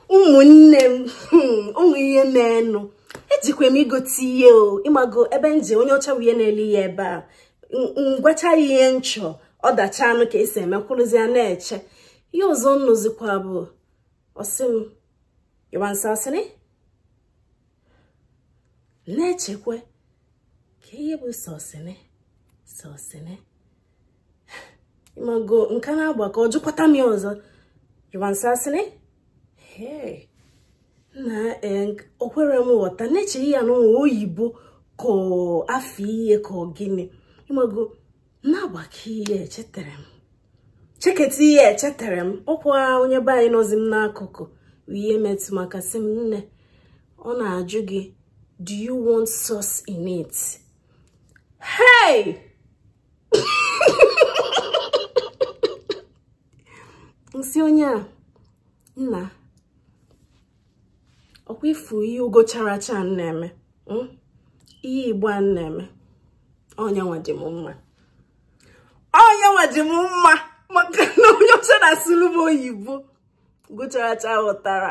ụmụnne m ụmụ ihe na-enụ ejikwa m igote ihe o ịmago ebe nje onye ọcha bụ ihe na-ele ya ebe a ngwacha ya ihe nchọ ọdacha anụ ka esi eme kwụrụzi ya na-eche ihe ọzọ nnụzikwa bụ ọsị m ịwansasịrị na-echekwe ka ihe bụ sọsịnị sọsịnị ịmago nka na-agba ka ọ jụkwata m ya ọzọ ịwansasịrị Hey, na o kwere m ghọta na-eche ya n'ụwa oyibo ka afọ ihe ka ọ gịnị ịmago na-agbakọ ihe echetara m cheketa ihe echetara m ọkwa onye be anyị nọzi m n'akụkụ ihe metụ maka sị m nne ọ na-ajụ gị do you want sauce in it hey nsị onye a nna ọkwa ifu ihe ugo chara acha na-eme ihe igbo a na-eme ọnyanwa dị m mma ọnyanwa dị m mma maka na onye ọcha na-asụrụ m oyibo ugo chara acha ghọtara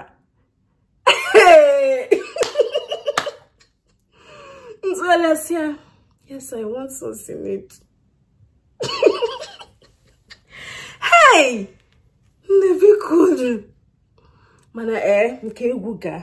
ntụgharịasịa yes i want sauce in it hey nne biko mana ee nke egwu gaa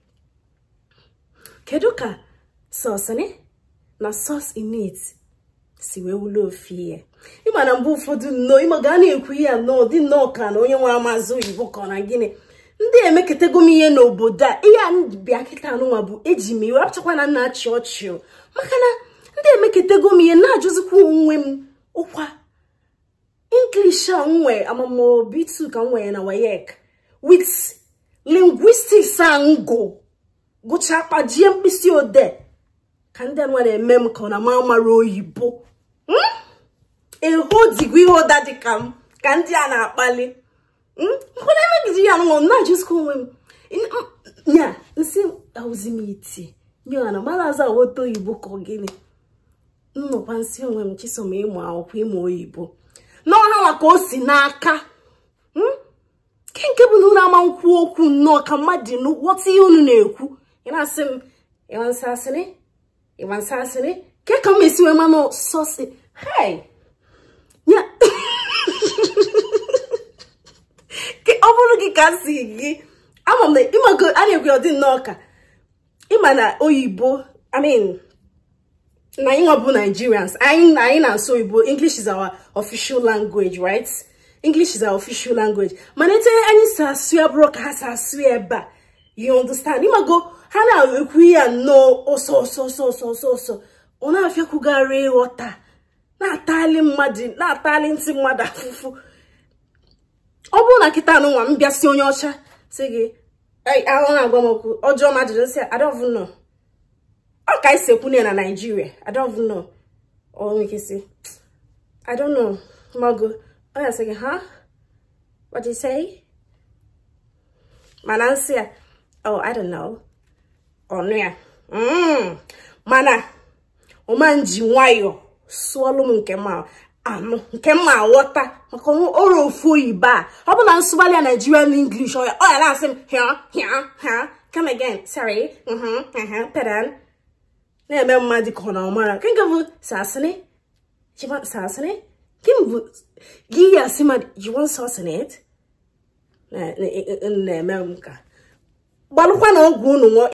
kedu ka sọsịnị na sos init si wee wụlọ ofe ihe ịma na mgbe ụfọdụ nnọọ ịma ga na-ekwu ihe a nnọọ dị nnọọ ka na onye nwe amazị oyibo ka ọ na gịnị ndị emekọtago m ihe n'obodo a ihe a bịa kịta anụnwa bụ eji m iwe achọkwa na nna achị ọchị maka na ndị emekọtago m ihe na-ajụzikwa onwe m ụkwa English a nwe amamobitu ka m nwere na wayek with linguistics a ngụ gụchaa kpajie mkpịsị odee ka ndị anwa na-eme m ka ọ na ma mara oyibo ehodigo ihe ụda dị ka m ka ndị a na-akpali mkpụrụ emegide ya nọ na-ajụzikwa onwe m nya nsị ahụzi m iti nye na mara aza aghọta oyibo ka ọ gịnị nnọkwa nsị onwe m chisom ịmụ akwụkwọ ịmụ oyibo n'ọha maka o si n'aka nke nke bụ na unu ama nkwu okwu nnọọ ka mmadụ ghọta ihe unu na-ekwu ị na-asị m ịwansasịrị ịwansasịrị ke ka m esi wee manụ sọsị hei ya ọ bụrụ gị ka si gị ama m na ịmago a na-ekwe ọdị nnọọ ka ịma na oyibo i mean na anyị nwa bụ Nigerians anyị anyị na-asụ oyibo English is our official language right English is our official language mana ete anyị si asụ ya bụrụ ka ha si asụ ya ebe a you understand ịmago ha na-ekwu ya nnọọ ọsọ ọsọ ọsọ ọsọ ọsọ ọsọ ọ na-afịakwugharị ịghọta na-atali mmadụ na-atali ntị mmadụ afụfụ ọ bụrụ na kịta anụnwa m bịa si onye ọcha si gị ahụ na-agwa m okwu ọjọọ ma ajụjụ si I don't know ọ ka esi ekwu na Nigeria I don't know ọ nwere ike si I don't know mago ọ ya sị gị ha what do you say mana nsị ya oh I don't know ọnụ ya mana ọma nji nwayọọ sụọlụ m nke ma anụ nke mma aghọta maka ọrụ ofu oyibo a ọ bụ na nsụgbalị ya Nigerian English ọ ya na-asị m hịa hịa hịa come again sorry pedan na-eme mmadụ ka ọ na ọmara nke nke bụ sasịnị sasịnị gị bụ gị ya asị mmadụ you want sauce in it na-eme m ka gbalụkwa na ọgwụ unu